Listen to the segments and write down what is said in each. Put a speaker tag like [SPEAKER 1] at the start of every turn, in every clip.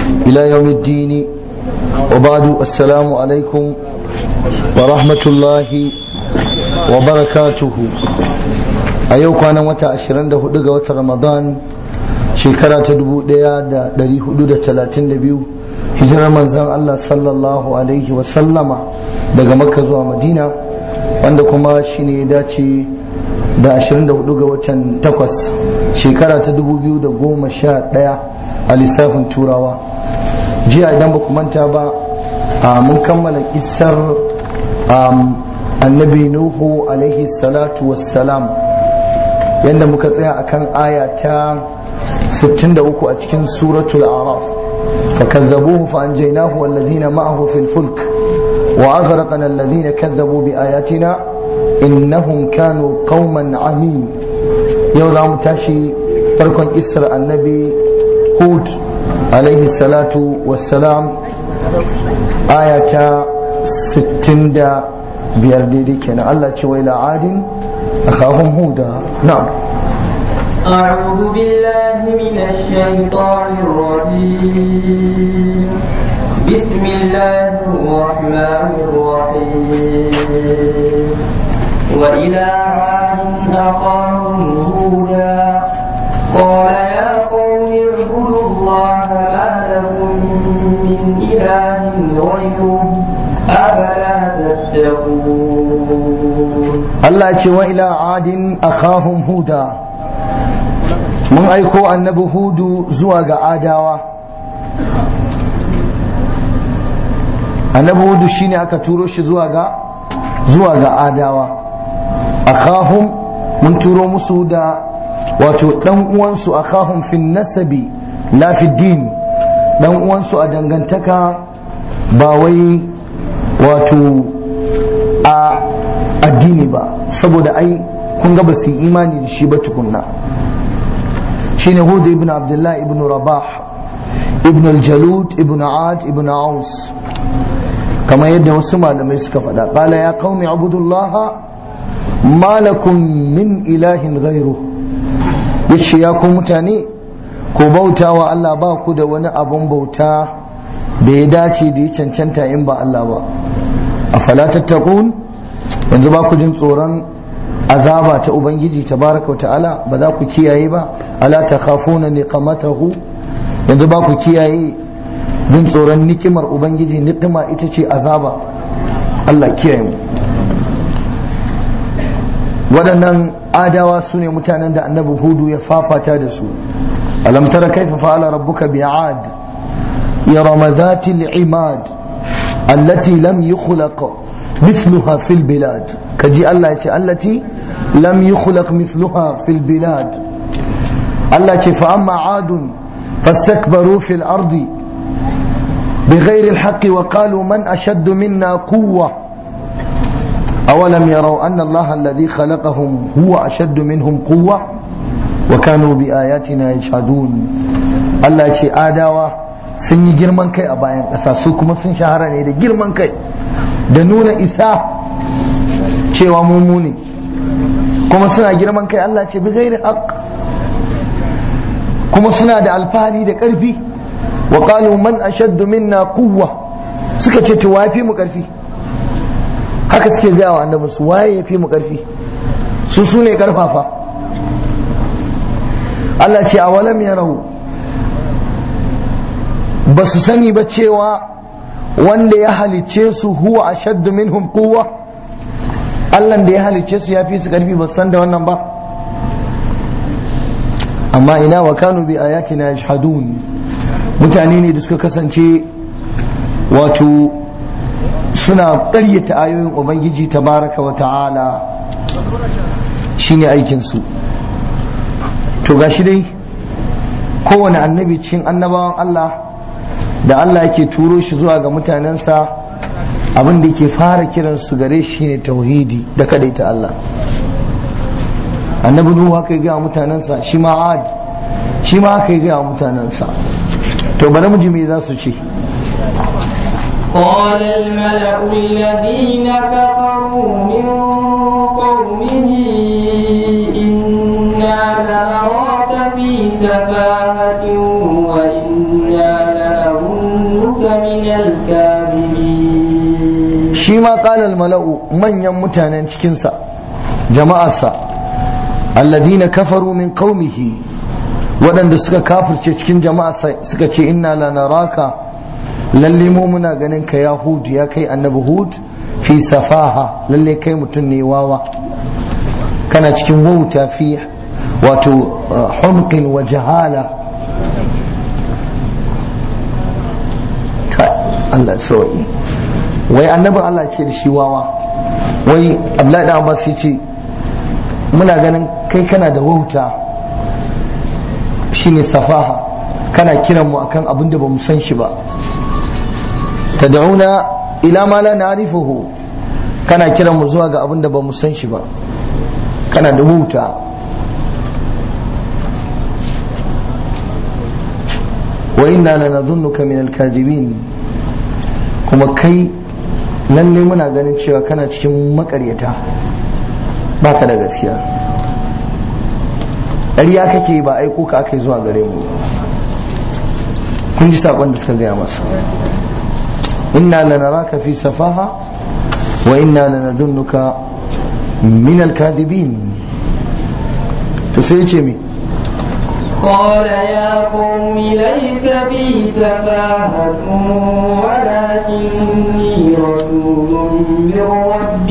[SPEAKER 1] إلى يوم الدين وبعد السلام عليكم ورحمة الله وبركاته أيوك أنا متى أشرن ده دقة رمضان shekara ta dubu ɗaya da ɗari hudu da talatin da biyu hijirar manzan Allah sallallahu alaihi wasallama daga makka zuwa madina wanda kuma shi ne ya dace da 24 ga watan takwas shekara ta 2011 a lissafin turawa jiya idan ba manta ba mun kammala isar annabi nuhu alaihi salatu wassalam yadda muka tsaya akan aya ta 63 a cikin suratul araf فكذبوه فأنجيناه والذين معه في الفلك وأغرقنا الذين كذبوا بآياتنا إنهم كانوا قوما عمين يوم متاشي فرقا إسر النبي هود عليه الصلاة والسلام آية ستين دا بيرديدي كان الله وإلى عاد أخاهم هودا نعم
[SPEAKER 2] أعوذ بالله من الشيطان الرجيم بسم الله الرحمن الرحيم وإلى عاد أخاهم هودا قال يا قوم اعبدوا الله ما لكم من إله غيره أفلا تتقون
[SPEAKER 1] الله وإلى عاد أخاهم هودا mun aiko annabi hudu zuwa ga adawa annabi hudu shine aka turo shi zuwa ga zuwa ga adawa akhahum mun turo musu da wato dan uwansu akhahum fi nasabi la fi din dan uwansu a dangantaka ba wai wato a addini ba saboda ai kun ga ba su yi imani da shi ba tukunna shine Hud ibn Abdullah ibn Rabah ibn al-Jalud ibn Ad ibn Aus kamar yadda wasu malamai suka faɗa qala ya qaumi abudullah ma lakum min ilahin ghairu yace ya ku mutane ku bauta wa Allah ba ku da wani abun bauta da ya dace da ya cancanta in ba Allah ba afala tattaqun yanzu ba ku jin tsoron azaba ta ubangiji tabaraka wa ta'ala ba za ku kiyaye ba ala takhafuna niqamatahu yanzu ba ku kiyaye jin tsoron nikimar ubangiji nikima ita ce azaba Allah kiyaye mu waɗannan adawa su ne mutanen da annabi hudu ya fafata da su alam tara kaifa fa'ala rabbuka bi'ad irama dhati al-imad allati lam yukhlaq مثلها في البلاد كجي الله يتي التي لم يخلق مثلها في البلاد الله يتي فأما عاد فاستكبروا في الأرض بغير الحق وقالوا من أشد منا قوة أولم يروا أن الله الذي خلقهم هو أشد منهم قوة وكانوا بآياتنا يجحدون الله يتي آداوة sun yi girman kai a bayan ƙasa su kuma sun shahara ne da girman kai da nuna isa cewa mummuni kuma suna girman kai Allah ce bi gairi haq kuma suna da alfahari da ƙarfi wa qalu man ashaddu minna quwwa suka ce to waye fi mu ƙarfi haka suke gaya wa annabi su waye ya fi mu ƙarfi su su ne ƙarfafa Allah ce a walam yarau ba su sani ba cewa wanda ya halicce su huwa ashaddu minhum quwwa Allah da ya halicce su ya fi su karfi ba san da wannan ba amma ina wa kanu bi ayatina yashhadun mutane ne da suka kasance wato suna ƙaryata ayoyin ubangiji tabaraka wa ta'ala shine aikin su to gashi dai kowane annabi cikin annabawan Allah da Allah yake turo shi zuwa ga mutanensa abin da yake fara kiran su gare shi ne tauhidi da ta Allah annabi nuhu haka ya gaya mutanensa shi ma ad shi ma haka ya gaya mutanensa to bari mu ji me za su ce
[SPEAKER 2] قال الملأ الذين كفروا من قومه إنا لنراك في سفاهة وإنا له من الكاذبين
[SPEAKER 1] shi ma qalal mala'u manyan mutanen cikinsa jama'arsa alladhina kafaru min qaumihi waɗanda suka kafirce cikin jama'arsa suka ce inna lanaraka lalle mu muna ganin ka ya hud ya kai annabi hud fi safaha lalle kai mutum ne wawa kana cikin wauta fi wato humqin wa jahala Allah sauki wai annabin Allah ce da shi wawa wai Abdullahi dan Abbas ya ce muna ganin kai kana da wauta shine safaha kana kiran mu akan abin da bamu san shi ba tad'una ila ma la na'rifuhu kana kiran mu zuwa ga abin da bamu san shi ba kana da wauta wa inna lanadhunnuka min al-kadhibin kuma kai lalle muna ganin cewa kana cikin makaryata baka da gaskiya ƙarya kake ba aiko ka aka yi zuwa gare mu kun ji saƙon da suka gaya masa inna lanaraka fi safaha wa inna lanadunnuka min alkadibin to sai ce mi
[SPEAKER 2] قال يا قوم ليس بي سفاهة ولكني رسول من رب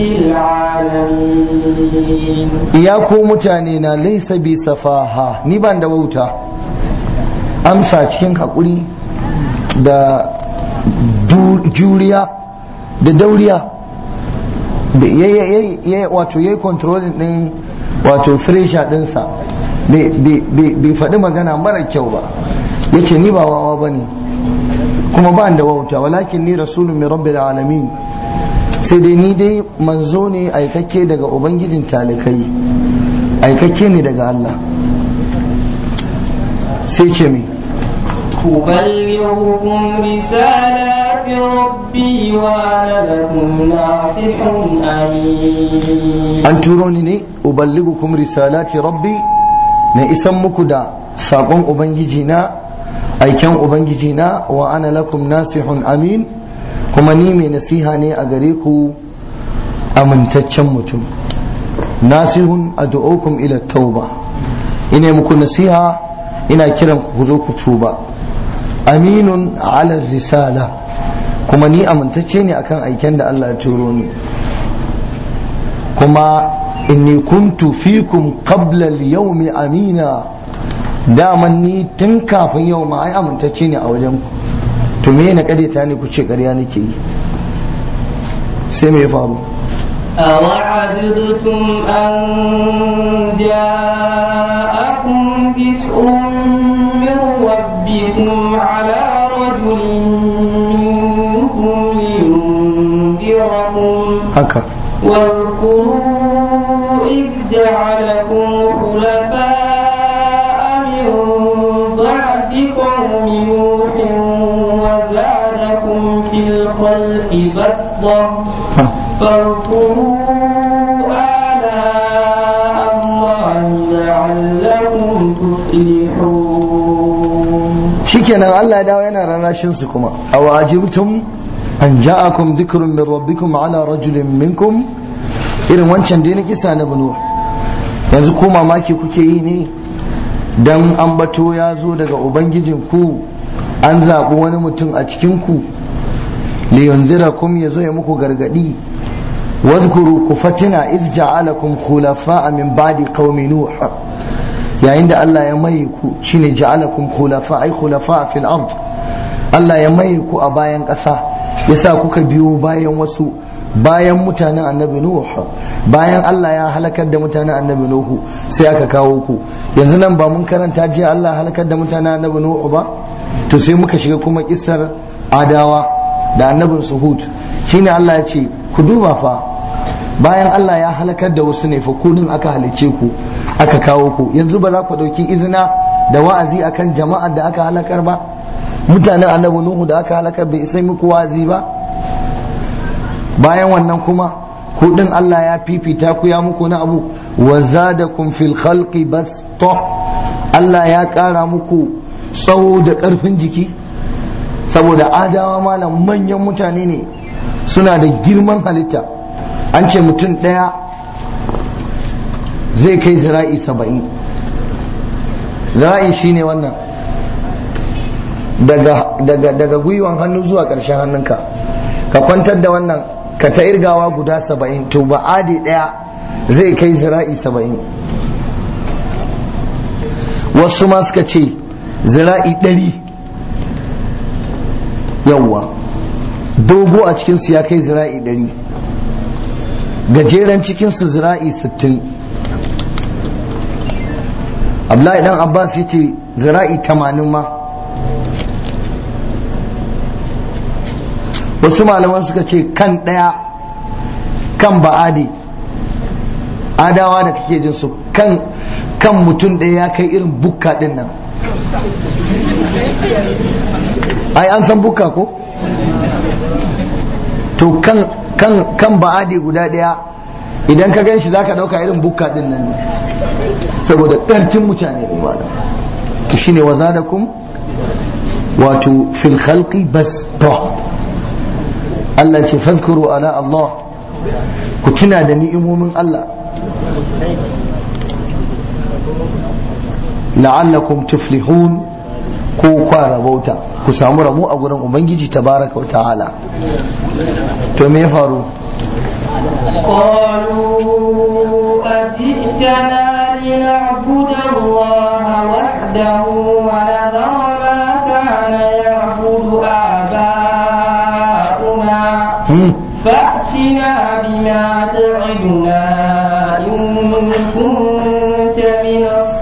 [SPEAKER 2] العالمين
[SPEAKER 1] ya ku mutane na laisa bi safaha ni ban da wauta amsa cikin haƙuri da juriya da dauriya da ya wato ya yi controlling din wato fresha dinsa bai faɗi magana mara kyau ba ya ce ni ba wawa ba ne kuma ba da wauta walakin ni rasulun min rabbil alamin sai dai ni dai manzo ne aikakke daga ubangijin talikai aikakke ne daga Allah sai ce mi
[SPEAKER 2] أبلغكم رسالات ربي وأنا لكم ناصح أمين
[SPEAKER 1] an turo ni ne uballigukum risalati rabbi na isan muku da saƙon ubangiji na aiken ubangiji na wa ana lakum nasihun amin kuma ni mai nasiha ne a gare ku amintaccen mutum nasihun ad'ukum ila tauba ina muku nasiha ina kiran ku zo ku tuba aminun ala risala kuma ni amintacce ne akan aiken da Allah ya turo ni kuma inni kuntu fikum qabla al-yawmi amina daman ni tun kafin yau ma ai amintacce ne a wajen ku to me na ta ne ku ce ƙarya nake yi sai me ya faru
[SPEAKER 2] أوعجبتم أن جاءكم ذكر من ربكم على رجل منكم لينذركم
[SPEAKER 1] haka
[SPEAKER 2] واذكروا إذ جعلكم خلفاء من بعد قوم نوح وزادكم في الخلق بسطة
[SPEAKER 1] ha.
[SPEAKER 2] فاذكروا آلاء الله لعلكم تفلحون
[SPEAKER 1] shikenan Allah ya dawo yana rarrashin su kuma aw ajibtum an ja'akum dhikrun min rabbikum ala rajulin minkum irin wancan da na kisa na bunu yanzu ko mamaki kuke yi ne dan ambato ya zo daga ubangijin ku an zaɓi wani mutum a cikin ku li yunzirakum ya zo ya muku gargadi واذكروا كفتنا إذ جعلكم خلفاء من بعد قوم نوح yayin da Allah ya mai ku shine ja'alakum khulafa ay khulafa fil ard Allah ya mai ku a bayan ƙasa yasa kuka biyo bayan wasu bayan mutanen annabi Nuh bayan Allah ya halakar da mutanen annabi Nuh sai aka kawo ku yanzu nan ba mun karanta jiya Allah halakar da mutanen annabi Nuh ba to sai muka shiga kuma kissar adawa da annabin Suhud shine Allah ya ce ku duba fa bayan Allah ya halakar da wasu ne fa kudin aka halicce ku aka kawo ku yanzu ba za ku ɗauki izina da wa'azi akan jama'ar da aka halakar ba mutanen annabi nuhu da aka halakar bai isa muku wa'azi ba bayan wannan kuma kudin Allah ya fifita ku ya muku na abu wa zadakum fil khalqi basta Allah ya ƙara muku tsawo da ƙarfin jiki saboda adawa malam manyan mutane ne suna da girman halitta an ce mutum ɗaya zai kai zira'i saba'in zira'i shine wannan daga, daga, daga gwiwan hannu zuwa ƙarshen hannunka ka kwantar da wannan ka ta irgawa guda saba'in to ba adi ɗaya zai kai zira'i saba'in wasu ma suka ce zira'i ɗari yawwa dogo a cikinsu ya kai zira'i ɗari gajeren cikinsu zira'i sittin abdullahi dan abbas ya ce zira'i tamanin ma wasu malaman suka ce kan ɗaya kan ba'adi adawa da kake jin su kan kan mutum ɗaya ya kai irin bukka ɗin nan ai an san bukka ko to kan kan kan ba'adi guda ɗaya idan ka gan shi za ka ɗauka irin bukka ɗin nan ne saboda ƙarcin mutane ne malam to shine wa zadakum wato fil khalqi bas Allah ce fazkuru ala Allah ku tuna da ni'imomin Allah la'allakum tuflihun ko kwa rabauta ku samu rabo a gurin ubangiji tabaraka wa ta'ala to me ya faru
[SPEAKER 2] قالوا أجئتنا لنعبد الله وحده ونذر ما كان يعبد آباؤنا فأتنا بما تعدنا إن كنت من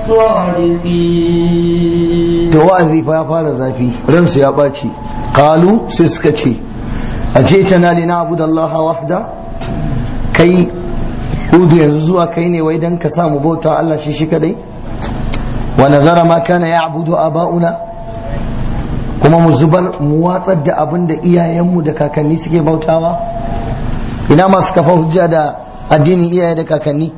[SPEAKER 2] الصادقين
[SPEAKER 1] to wa'azi fa ya fara zafi ransu ya ɓaci qalu sai suka ce ajetana li na'budu Allah wahda kai hudu yanzu zuwa kai ne wai dan ka samu bauta Allah shi shi kadai wa nazara ma kana ya'budu aba'una kuma mu zubar mu watsar da abin da iyayenmu da kakanni suke bautawa ina masu kafa hujja da addinin iyaye da kakanni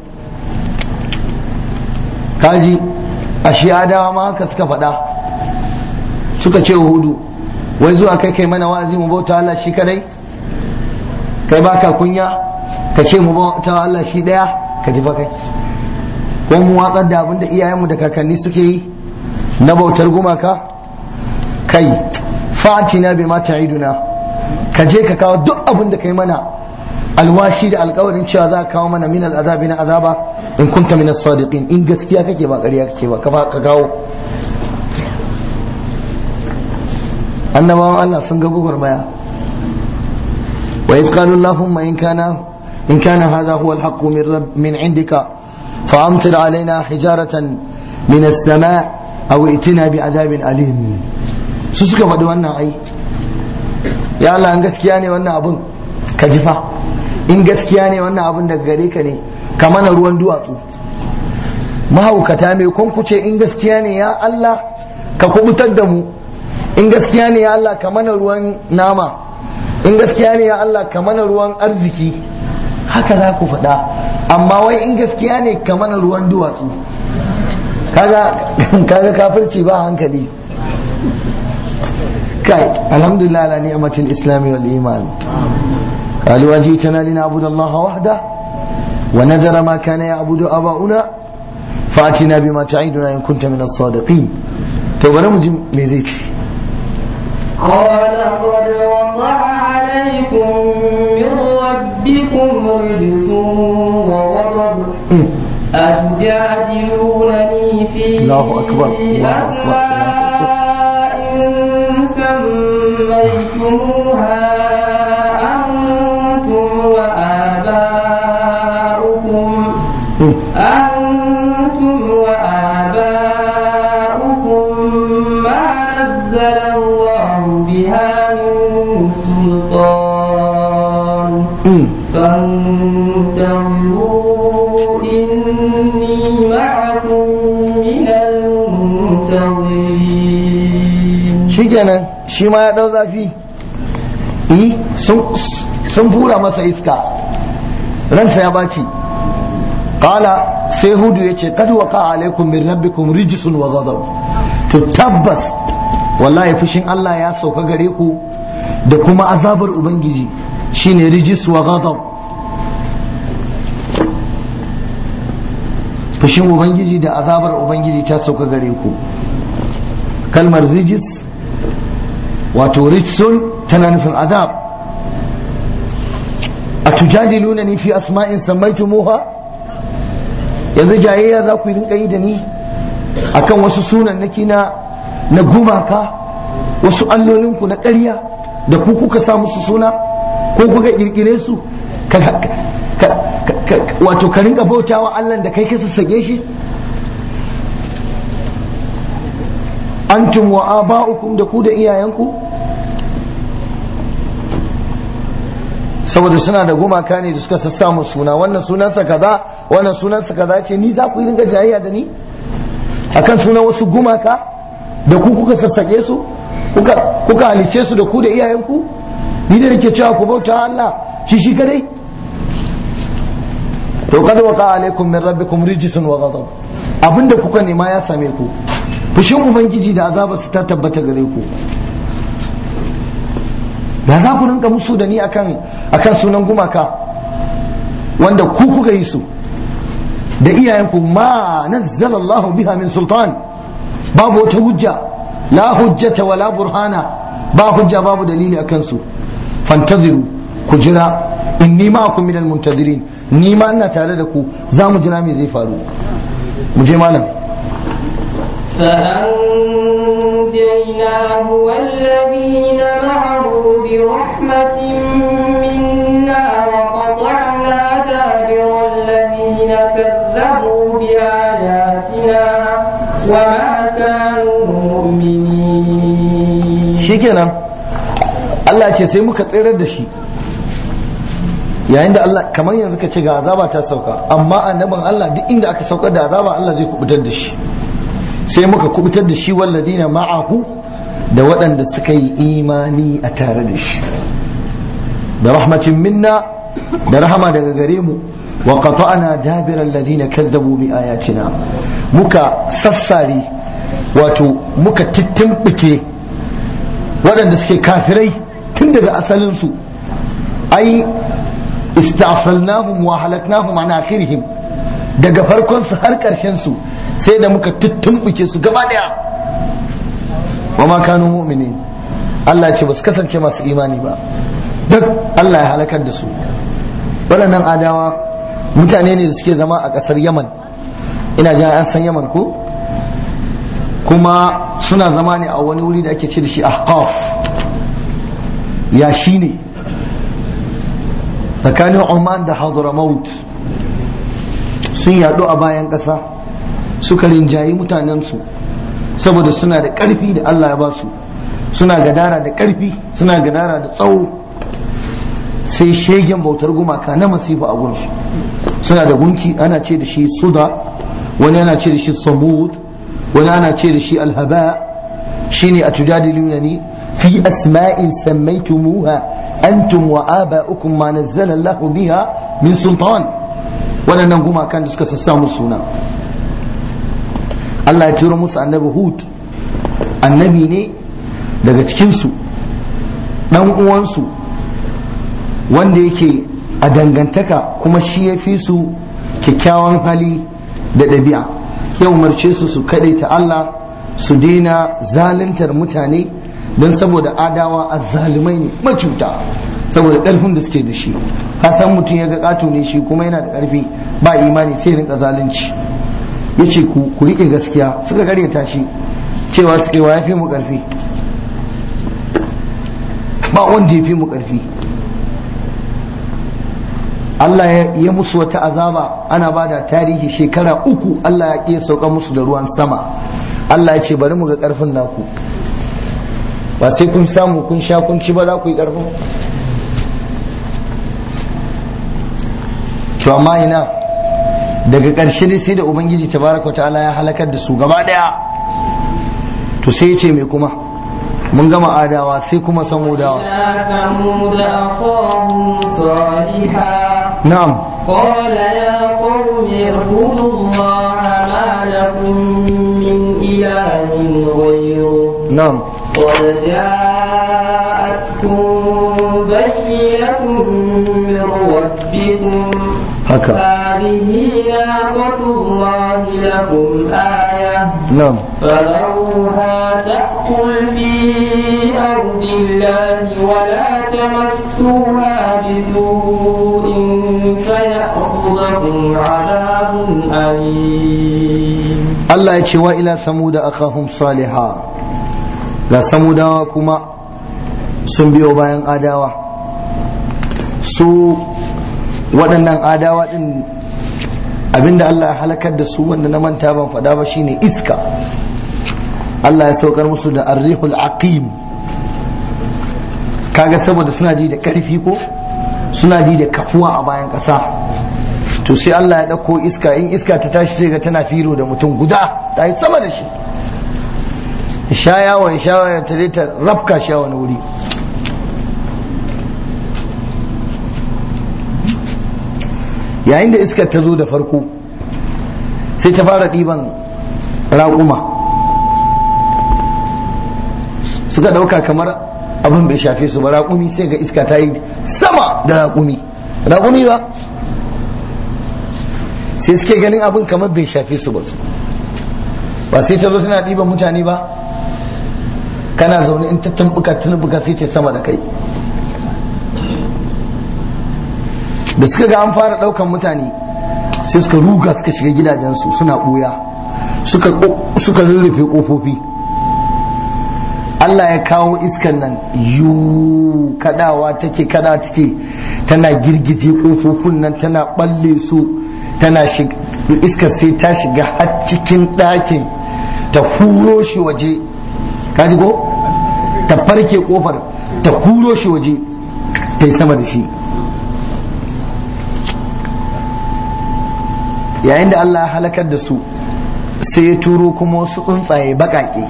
[SPEAKER 1] kaji ashe adawa ma haka suka faɗa suka ce hudu wai zuwa kai kai mana wa'azi mu bauta Allah shi kadai kai baka kunya ka ce mu bauta Allah shi daya ka ji fa kai ko mu watsar da abin da iyayenmu da kakanni suke yi na bautar gumaka kai fatina bi ma ta'iduna ka je ka kawo duk abin da kai mana alwashi da alkawarin cewa za ka kawo mana min al'azabi na azaba in kunta min as-sadiqin in gaskiya kake ba ƙarya kake ba ka kawo annabawan Allah sun ga gwagwarmaya wa iz qalu allahumma in kana in kana hadha huwa al-haqq min rabb min indika fa amtir alaina hijaratan min as-sama' aw itina bi adabin alim su suka faɗi wannan ai ya Allah in gaskiya ne wannan abun ka jifa in gaskiya ne wannan abun daga gare ka ne ka mana ruwan duwatsu mahaukata mai kunkuce in gaskiya ne ya Allah ka kubutar da mu in gaskiya ne ya Allah ka mana ruwan nama in gaskiya ne ya Allah ka mana ruwan arziki haka za ku faɗa amma wai in gaskiya ne ka mana ruwan duwatsu kaga kaga kafirci ba hankali kai alhamdulillah ala ni'matil islami wal iman قالوا أجئتنا لنعبد الله وحده ونذر ما كان يعبد آباؤنا فأتنا بما تعيدنا إن كنت من الصادقين تو بنا مجم ميزيك
[SPEAKER 2] قال قد وقع عليكم من ربكم رجس وغضب أتجادلونني في
[SPEAKER 1] الله أكبر، الله أكبر،
[SPEAKER 2] أسماء سميتموها أنتم وآباؤكم أنتم وآباؤكم ما نزل الله بها من سلطان فانتظروا إني معكم من المنتظرين
[SPEAKER 1] shikenan shi ma ya dau zafi eh sun sun fura masa iska ransa ya baci qala sai hudu yace kad waqa alaikum min rabbikum rijsun wa ghadab to tabbas wallahi fushin Allah ya sauka gare ku da kuma azabar ubangiji shine rijis wa ghadab fushin ubangiji da azabar ubangiji ta sauka gare ku kalmar rijis wato rijsun tana nufin azab a tujadiluna ni fi asma'in sammaitumuha yanzu jayayya za ku yi rinka yi da ni akan wasu sunan naki na na gumaka wasu allolinku na ƙarya da ku kuka sa musu suna ko kuka kirkire su wato ka rinka bautawa Allah da kai ka sassage shi antum wa aba'ukum da ku da iyayenku saboda suna da gumaka ne da suka sassa mu suna wannan sunansa kaza wannan sunansa kaza ce ni za ku yi ringa jayayya da ni akan sunan wasu gumaka da ku kuka sassake su kuka kuka halice su da ku da iyayenku ni da nake cewa ku bauta Allah shi shi kadai to kad waqa alaikum min rabbikum rijsun wa ghadab abinda kuka nema ya same ku fushin ubangiji da azabar su ta tabbata gare ku da za ku rinka musu da ni akan akan sunan gumaka wanda ku kuka yi su da iyayenku ma nazzala Allahu biha min sultan babu wata hujja la hujjata wala burhana ba hujja babu dalili akan su fantaziru ku jira inni ma'akum minal muntazirin ni ma ina tare da ku za mu jira me zai faru mu je malam
[SPEAKER 2] فأنجيناه والذين معه برحمة منا وقطعنا دابر الذين كذبوا بآياتنا وما كانوا مؤمنين
[SPEAKER 1] shikenan Allah ce sai muka tsirar da shi yayin da Allah kamar yanzu ka ce ga azaba ta sauka amma annabin Allah duk inda aka saukar da azaba Allah zai kubutar da shi sai muka kubutar da shi walladina ma'ahu da waɗanda suka yi imani a tare da shi da rahmatin minna da rahama daga gare mu wa qata'na dabira alladhina kazzabu bi ayatina muka sassare wato muka tittimɓike waɗanda suke kafirai tun daga asalinsu ai istafalnahum wa halaknahum an akhirihim daga farkon su har ƙarshen su sai da muka tuttumbuke su gaba daya wa ma kanu mu'minin Allah ce ba su kasance masu imani ba duk Allah ya halakar da su waɗannan adawa mutane ne da suke zama a ƙasar Yaman ina jin an san Yaman ko kuma suna zama ne a wani wuri da ake ce da shi ahqaf ya shi ne tsakanin Oman da Hadramaut sun yaɗu a bayan ƙasa suka rinjayi mutanensu saboda suna da ƙarfi da Allah ya ba su suna gadara da ƙarfi suna gadara da tsawo sai shegen bautar gumaka na masifa a gunsu suna da gunki ana ce da shi suda wani ana ce da shi samud wani ana ce da shi alhaba shine a tujadiluna ni fi asma'in sammaitumuha antum wa aba'ukum ma nazzala Allah biha min sultan waɗannan gumakan da suka sassa musu suna Allah ya turo musu annabi Hud annabi ne daga cikinsu ɗan uwansu wanda yake a dangantaka kuma shi ya fi su kyakkyawan hali da ɗabi'a ya umarce su su ta Allah su daina zaluntar mutane don saboda adawa azzalumai ne macuta saboda ƙarfin da suke da shi ka san mutum ya ga ƙato ne shi kuma yana da ƙarfi ba imani sai rinka zalunci ya ce ku riƙe gaskiya suka karyata shi cewa suka wa ya fi mu ƙarfi ba wanda ya fi mu ƙarfi Allah ya musu wata azaba ana ba da tarihi shekara uku Allah ya ƙi sauka musu da ruwan sama Allah ya ce bari mu ga ƙarfin naku ba sai kun samu kun sha kun ci ba za ku yi ƙarfin to amma ina daga ƙarshe dai sai da ubangiji tabaraka ta'ala ya halakar da su gaba ɗaya to sai ya ce mai kuma mun gama adawa sai kuma samudawa
[SPEAKER 2] ثمود أخاهم صالحا
[SPEAKER 1] na'am
[SPEAKER 2] قال يا قوم قوم اعبدوا الله ما لكم من إله غيره
[SPEAKER 1] na'am
[SPEAKER 2] قد جاءتكم بينة من ربكم
[SPEAKER 1] haka
[SPEAKER 2] هذه ناقة الله لكم آية
[SPEAKER 1] na'am
[SPEAKER 2] فذروها تأكل في أرض الله ولا تمسوها بسوء فيأخذكم عذاب أليم
[SPEAKER 1] Allah ya ce wa ila samuda akahum saliha ga samudawa kuma sun biyo bayan adawa su waɗannan adawa ɗin abinda Allah ya halakar da su wanda na manta ban faɗa ba shine iska Allah ya saukar musu da arrihul aqim kaga saboda suna ji da ƙarfi ko suna ji da kafuwa a bayan ƙasa to sai Allah ya ɗauko iska in iska ta tashi sai ga tana firo da mutum guda ta yi sama da shi sha yawon sha ya tare ta rafka sha wani wuri yayin da iskar ta zo da farko sai ta fara ɗiban raƙuma suka ɗauka kamar abin bai shafe su ba raƙumi sai ga iska ta yi sama da raƙumi raƙumi ba sai suke ganin abin kamar bai shafe su ba su ba sai ta zo tana ɗiban mutane ba kana zaune in ta tambuka tunubuka sai ta sama da kai da suka ga an fara ɗaukan mutane sai suka ruga suka shiga gidajensu suna ɓuya suka rurrufe ƙofofi Allah ya kawo iskan nan yu kadawa take kada take tana girgije ƙofofin nan tana balle su tana iskar sai ta shiga har cikin ɗakin ta huro shi waje kaji ko ta farke kofar ta huro shi waje ta yi sama da shi yayin da Allah ya halakar da su sai ya turo kuma wasu tsuntsaye baƙaƙe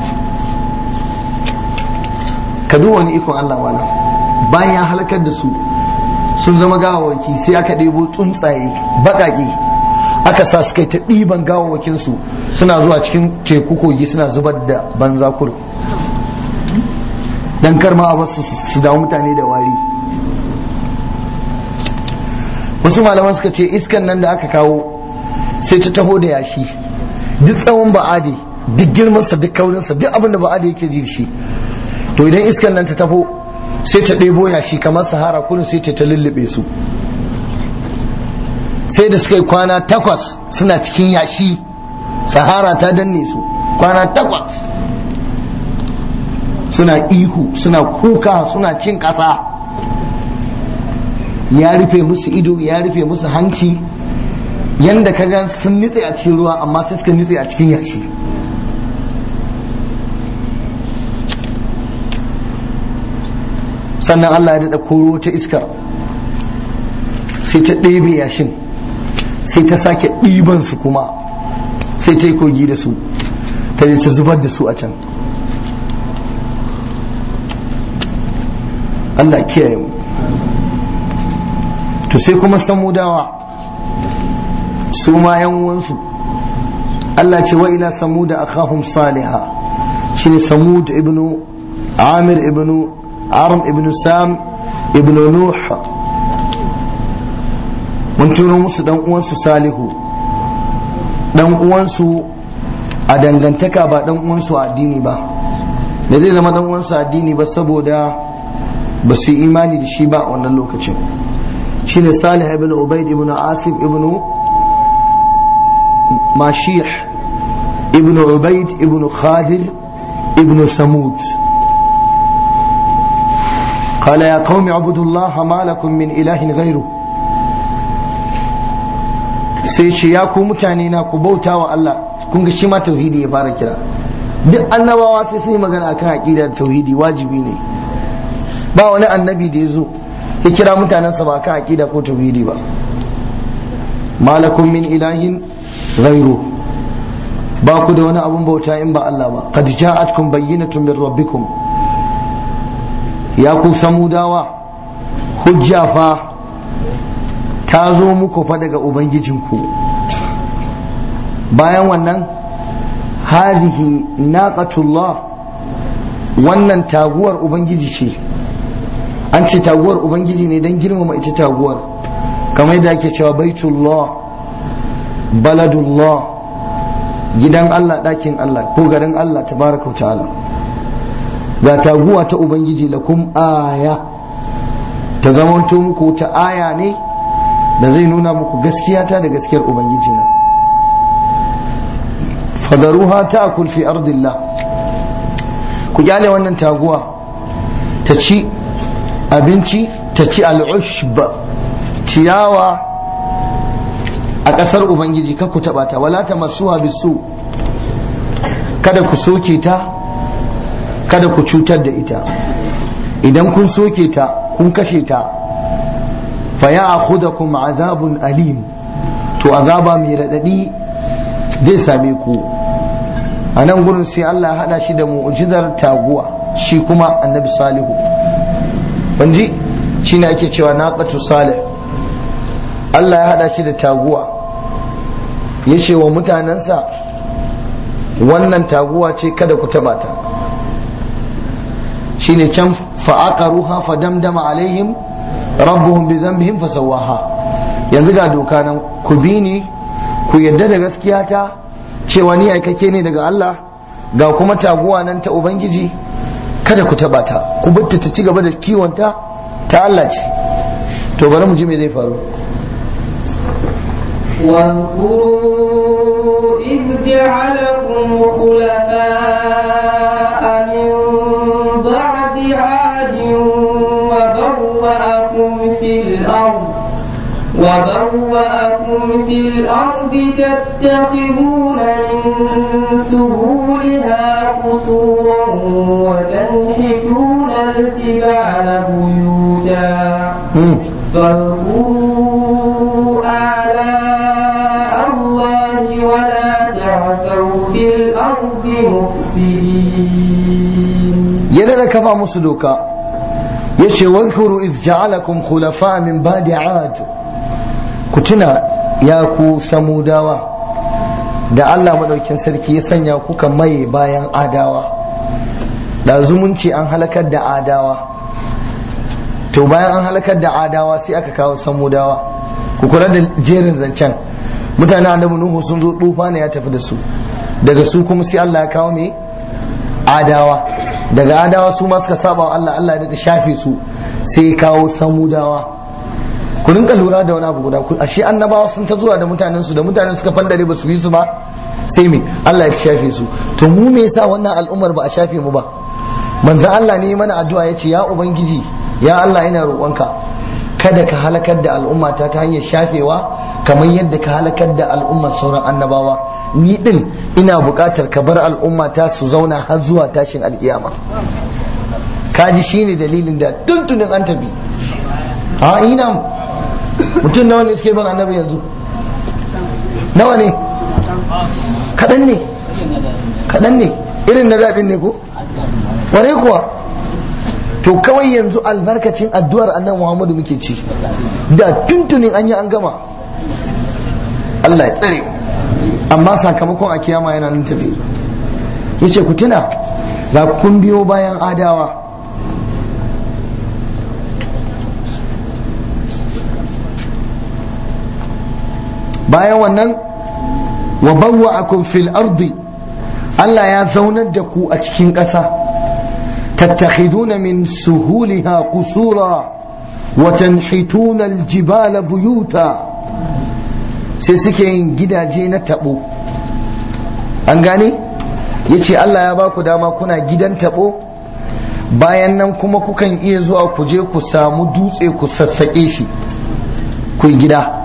[SPEAKER 1] ka duba wani ikon Allah wala bayan ya halakar da su sun zama gawawaki sai aka ɗebo tsuntsaye baƙaƙe aka sa su kai ta ɗiban gawawakinsu suna zuwa cikin teku kogi suna zubar da banza kur dan kar ma a basu su dawo mutane da wari wasu malaman suka ce iskan nan da aka kawo sai ta taho da yashi duk tsawon ba'adi duk girmansa duk kaurinsa duk abin da ba'adi yake ji shi to idan iskan nan ta taho sai ta ɗebo yashi kamar sahara kudu sai ta lullube su sai da suka yi kwana takwas suna cikin yashi sahara ta danne su kwana takwas suna ihu suna kuka suna cin ƙasa ya rufe musu ido ya rufe musu hanci yanda ka ga sun nitse a cikin ruwa amma sai suka nitse a cikin yashi sannan Allah ya daɗa koro ta iskar sai ta ɗebe yashin sai ta sake ɗiban su kuma sai ta yi kogi da su ta je ta zubar da su a can Allah kiyaye mu to sai kuma samudawa su ma yan uwansu Allah ce wa ila samuda akhahum saliha shine samud ibnu amir ibnu arm ibnu sam ibnu nuh mun turo musu dan uwansu salihu dan uwansu a dangantaka ba dan uwansu a addini ba da zai zama dan uwansu a addini ba saboda ba su yi imani da shi ba a wannan lokacin shine salih ibn ubaid ibn asif ibn mashih ibn ubaid ibn khadir ibn samud قال يا قوم اعبدوا الله ما لكم من إله غيره sai ce ya ku mutane na ku bauta wa Allah kun ga shi ma tauhidi ya fara kira duk annabawa sai sun yi magana akan aqida da tauhidi wajibi ne ba wani annabi da ya zo ya kira mutanensa ba akan aqida ko tauhidi ba malakum min ilahin ghairu ba ku da wani abun bauta in ba Allah ba qad ja'atkum bayyinatun min rabbikum ya ku samudawa hujja fa ta zo muku fa daga ubangijinku bayan wannan hadihi naqatullah wannan taguwar ubangiji ce an ce taguwar ubangiji ne don girmama ita taguwar kamar yadda ake cewa baitullah baladullah gidan Allah ɗakin Allah ko garin Allah tabaraka ta'ala ga taguwa ta ubangiji lakum aya ta zamanto muku ta aya ne da zai nuna muku gaskiya ta da gaskiyar ubangiji na fadaruha ta fi ardillah ku kyale wannan taguwa ta ci abinci ta ci al'ushb ciyawa a ƙasar ubangiji ka ku taɓa ta wala ta masuwa bisu kada ku soke ta kada ku cutar da ita idan kun soke ta kun kashe ta fa ya akhudakum azabun alim to azaba mai raɗaɗi zai same ku a nan gurin sai Allah ya haɗa shi da mu'jizar taguwa shi kuma annabi salihu banji shi ne ake cewa naqatu salih Allah ya haɗa shi da taguwa ya ce wa mutanensa wannan taguwa ce kada ku taɓa ta shi ne can fa'aqaruha fa damdama alaihim rabbuhum bi dhanbihim fa sawaha yanzu ga doka nan ku bi ni ku yadda da gaskiya ta cewa ni aikake ne daga Allah ga kuma taguwa nan ta Ubangiji kada ku taba ta ku batta ta ci gaba da kiwonta ta Allah ce to bari mu ji me zai faru
[SPEAKER 2] واذكروا إذ جعلكم خلفاء من بعد عاد وبوأكم في الأرض وبوأكم في الأرض تتخذون من سهولها قصورا وتنحتون الجبال بيوتا فاذكروا آلاء الله ولا تعثوا في الأرض مفسدين
[SPEAKER 1] يلا كفى مصدوكا يشي واذكروا إذ جعلكم خلفاء من بعد عاد ku tuna ya ku samudawa da Allah madaukin sarki ya sanya kuka maye bayan adawa da zumunci an halakar da adawa to bayan an halakar da adawa sai aka kawo samudawa ku kula da jerin zancen mutane annabi nuhu sun zo tufa ne ya tafi da su daga su kuma sai Allah ya kawo me adawa daga adawa su ma suka saba wa Allah Allah ya shafe su sai kawo samudawa ku rinka lura da wani abu guda ku ashe annabawa sun ta zuwa da mutanen su da mutanen suka fandare ba su yi su ba sai me Allah ya shafe su to mu me yasa wannan al'ummar ba a shafe mu ba manzo Allah ne mana addu'a yace ya ubangiji ya Allah ina roƙonka kada ka halakar da al'ummata ta hanyar shafewa kamar yadda ka halakar da al'ummar sauran annabawa ni din ina buƙatar ka bar al'ummata su zauna har zuwa tashin alƙiyama kaji shine dalilin da tuntunin an tafi a ina mutum nawa ne suke bin annabi yanzu nawa ne kaɗan ne kaɗan ne irin na daɗin ne ko ware kuwa to kawai yanzu albarkacin addu'ar annabi muhammadu muke ci da tuntunin an yi an gama Allah ya tsare amma sakamakon a kiyama yana nan tafi yace ku tuna ga kun biyo bayan adawa bayan wannan wa bawwa'akum fil ardi Allah ya zaunar da ku a cikin ƙasa tattakhiduna min suhuliha qusura wa tanhituna aljibala buyuta sai suke yin gidaje na tabo an gane yace Allah ya ba ku dama kuna gidan tabo bayan nan kuma kukan iya zuwa ku je ku samu dutse ku sassaƙe shi ku gida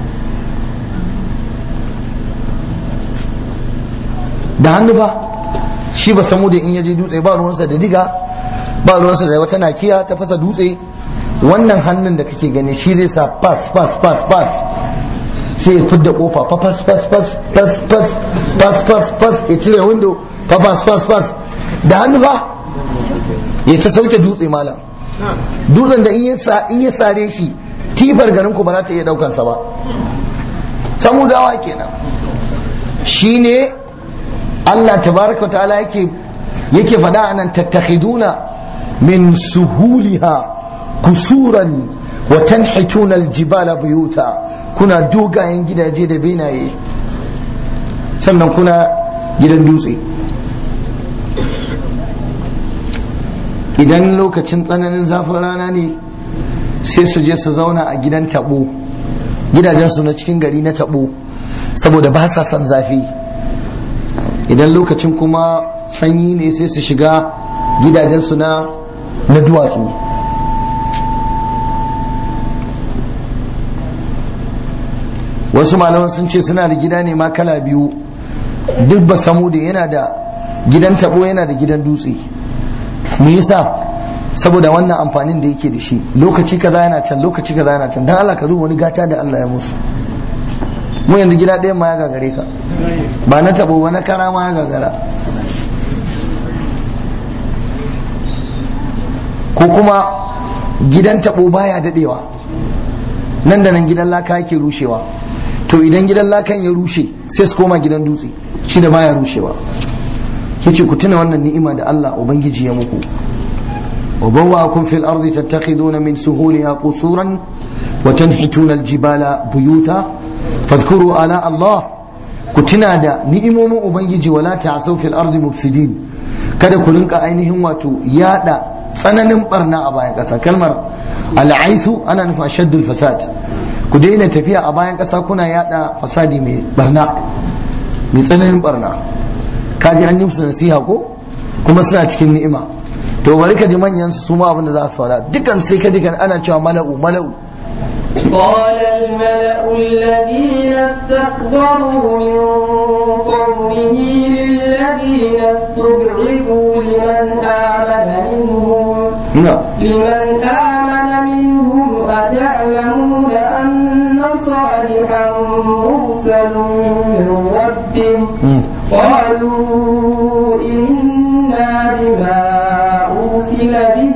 [SPEAKER 1] da hannu fa shi ba samu da in yaje dutse ba ruwansa da diga ba ruwansa da wata nakiya ta fasa dutse wannan hannun da kake gani shi zai sa pass pass pass pass sai ya fidda kofa fa pass pass pass pass pass pass pass pass ya cire window fa pass pass pass da hannu fa ya ta sauke dutse malam dutsen da in ya sare shi tifar garin ku ba za ta iya daukansa ba samudawa kenan shine Allah tabaraka ta'ala yake yake faɗa anan tattakhiduna min suhuliha kusuran wa tanhituna aljibala buyuta kuna dogayen gidaje da benaye sannan kuna gidan dutse idan lokacin tsananin zafin rana ne sai su je su zauna a gidan tabo gidajensu na cikin gari na tabo saboda ba sa son zafi idan lokacin kuma sanyi ne sai su shiga gidajensu na na duwatsu wasu malaman sun ce suna da gida ne ma kala biyu duk ba samu da yana da gidan tabo yana da gidan dutse me yasa saboda wannan amfanin da yake da shi lokaci kaza yana can lokaci kaza yana can dan Allah ka duba wani gata da Allah ya musu mu yanzu gida ɗayan ma ya gagare ka ba na tabo ba na kara ma ya gagara ko kuma gidan tabo baya dadewa nan da nan gidan laka yake rushewa to idan gidan lakan ya rushe sai su koma gidan dutse shi da baya rushewa yace ku tuna wannan ni'ima da Allah ubangiji ya muku wa bawwa'akum fil ardi tattakhiduna min suhuliha qusuran wa tanhituna al-jibala buyuta fadhkuru ala Allah ku tuna da ni'imomin ubangiji wala ta'thaw fil ardi mufsidin kada ku rinka ainihin wato yada tsananin barna a bayan ƙasa kalmar al'aisu ana nufin shaddul fasad ku daina tafiya a bayan ƙasa kuna yada fasadi mai barna mai tsananin barna kaji an yi musu nasiha ko kuma suna cikin ni'ima to bari ka ji manyan su su ma abin da za su faɗa dukan sai ka dukan ana cewa mala'u mala'u
[SPEAKER 2] قال الملأ الذين استكبروا من قومه للذين استضعفوا لمن آمن منهم لمن آمن منهم أتعلمون أن صالحا مرسل من ربه قالوا إنا بما أرسل به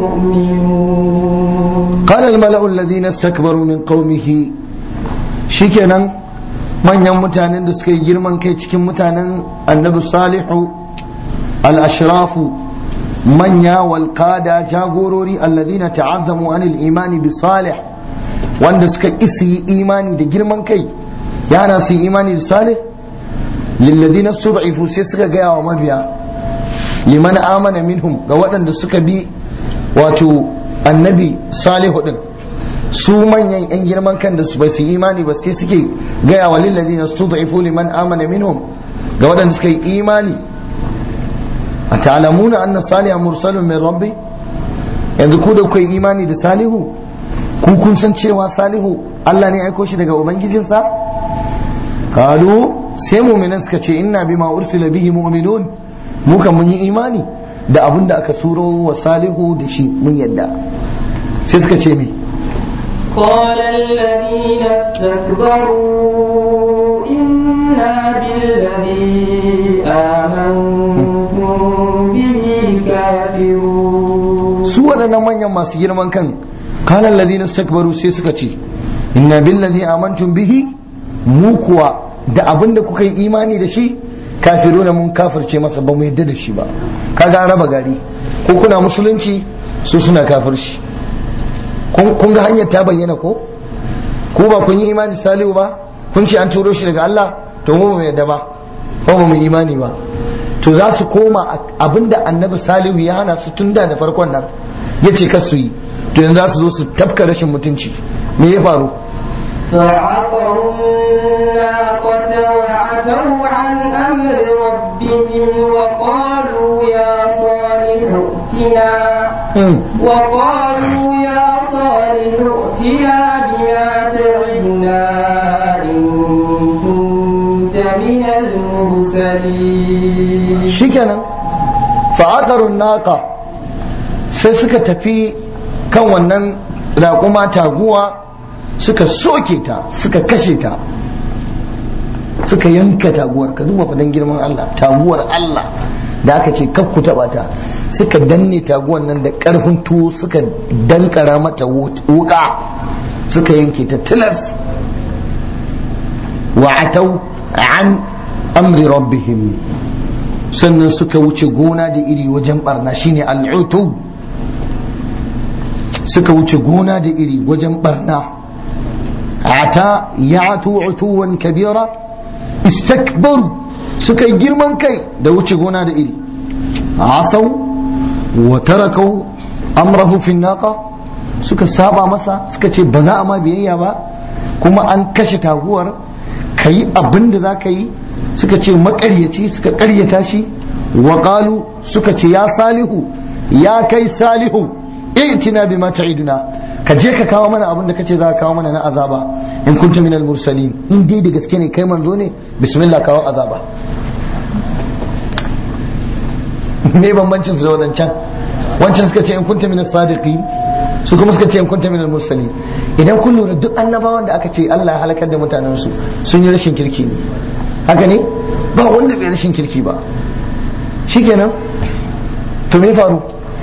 [SPEAKER 2] مؤمنون
[SPEAKER 1] قال الملأ الذين استكبروا من قومه shikenan manyan mutanen da suka yi girman kai cikin mutanen annabi salihu al-ashrafu manya wal qada jagorori alladhina ta'azzamu anil imani bi salih wanda suka isi imani da girman kai yana su imani da salih lilladhina stud'ifu sai suka gaya wa mabiya liman amana minhum ga waɗanda suka bi wato annabi salihu din su manyan yan girman kan da su bai su imani ba sai suke gaya wa lilladhina stud'ifu liman amana minhum ga waɗanda suka yi imani a ta'lamuna anna saliha mursalun min rabbi yanzu ku da kuka yi imani da salihu ku kun san cewa salihu Allah ne aiko shi daga ubangijinsa qalu sai mu'minan suka ce inna bima ursila bihi mu'minun mu kan mun yi imani da abin da aka suro wa salihu da shi mun yadda sai suka ce me
[SPEAKER 2] قال الذين استكبروا إنا بالذي آمنتم به كافرون
[SPEAKER 1] su waɗannan manyan masu girman kan kalan ladina stakbaru sai suka ce inna billazi amantum bihi mu kuwa da abin da kuka yi imani da shi kafiruna mun kafirce masa ba mu yadda da shi ba kaga an raba gari ko kuna musulunci su suna kafirci kun ga hanyar ta bayyana ko ko ba kun yi imani salihu ba kun ce an turo shi daga Allah to mu mu yadda ba ko ba mu imani ba to za su koma abinda annabi salihu ya hana su tun da da farkon nan ya ce kar su yi to yanzu za su zo su tafka rashin mutunci me ya faru
[SPEAKER 2] فعقروا الناقة وعتوا عن أمر ربهم وقالوا يا صالح ائتنا وقالوا يا صالح ائتنا بما تعدنا إن كنت من المرسلين
[SPEAKER 1] shikenan fa'aqarun naqa sai suka tafi kan wannan raƙuma taguwa suka soke ta suka kashe ta suka yanka taguwar ka duba fadan girman Allah taguwar Allah da aka ce kaf ku taba ta suka danne taguwan nan da karfin tuwo suka dankara mata wuka suka yanke ta tilas wa atau an amri rabbihim sannan suka wuce gona da iri wajen barna shine al'utu suka wuce gona da iri wajen barna ata ya'tu utuwan kabira istakbaru suka yi girman kai da wuce gona da iri asau wa tarakau amrahu fi naqa suka saba masa suka ce ba za a ma biyayya ba kuma an kashe taguwar ka yi abin da za ka yi suka ce makaryaci suka karyata shi wa qalu suka ce ya salihu ya kai salihu i'tina bima ta'iduna ka je ka kawo mana abin da kace za ka kawo mana na azaba in kunta minal mursalin in dai da gaske ne kai manzo ne bismillah kawo azaba me bambancin su da wadancan wancan suka ce in kunta minas sadiqin su kuma suka ce in kunta minal mursalin idan kun lura duk annabawan da aka ce Allah ya halakar da mutanen su sun yi rashin kirki ne haka ne ba wanda bai rashin kirki ba shikenan to me faru